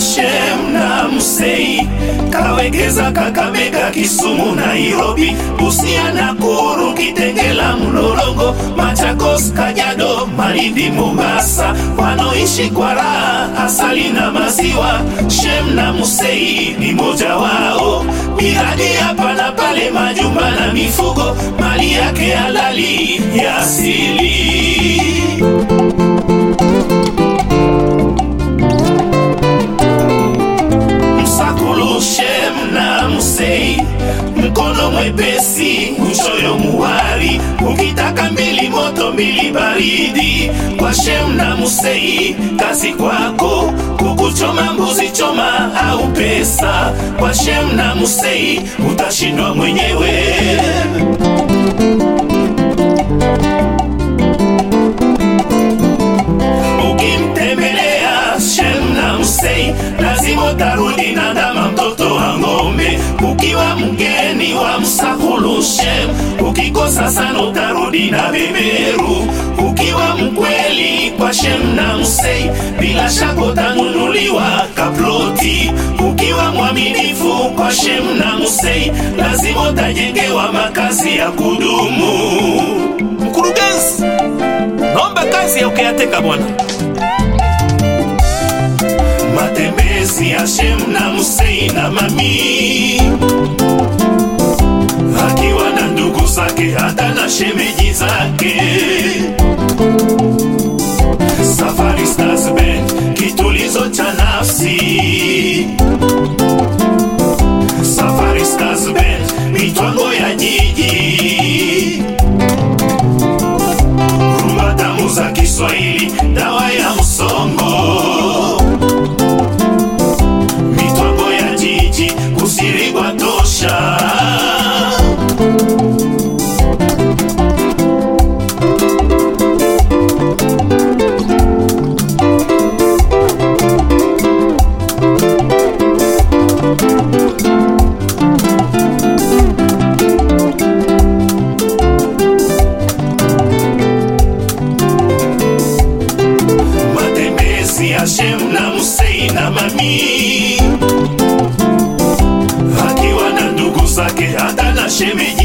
Shem na Musei kawekeza Kakamega, Kisumu, Nairobi, Busia, Nakuru, Kitengela, Mlolongo, Machakos, Kajiado, Malindi, Mombasa, wanaoishi kwa raha, asali na maziwa. Shem na Musei ni moja wao, miradi hapa na pale, majumba na mifugo, mali yake halali ya asili. Msakulu Shem na Musei, mkono mwepesi, uchoyo muwari, ukitaka mbili moto mbili baridi. Kwa Shem na Musei, kazi kwako, kukuchoma mbuzi choma au pesa. Kwa Shem na Musei, utashindwa mwenyewe. Ukimtembelea Shem na Musei, lazima utarudi na ndama mtoto wa ng'ombe. Ukiwa mgeni wa Msakulu Shem, ukikosa sana utarudi na beberu. Ukiwa mkweli kwa Shem na Musei, bila shaka utanunuliwa kaploti. Ukiwa mwaminifu kwa Shem na Musei, lazima utajengewa makazi ya kudumu. Mkurugenzi, naomba kazi ya ukiyateka bwana. matembezi ya Shem na Musei na mami akiwa na ndugu zake hata na shemeji zake. Safari Stars Band, kitulizo cha nafsi. Safari Stars Band, mitwango ya jiji. Rumba tamu za Kiswahili, dawa ya msongo mitwango ya jiji kusirigwa tosha matembezi ya Shem na Musei na mami akiwa na ndugu zake hata na shemeji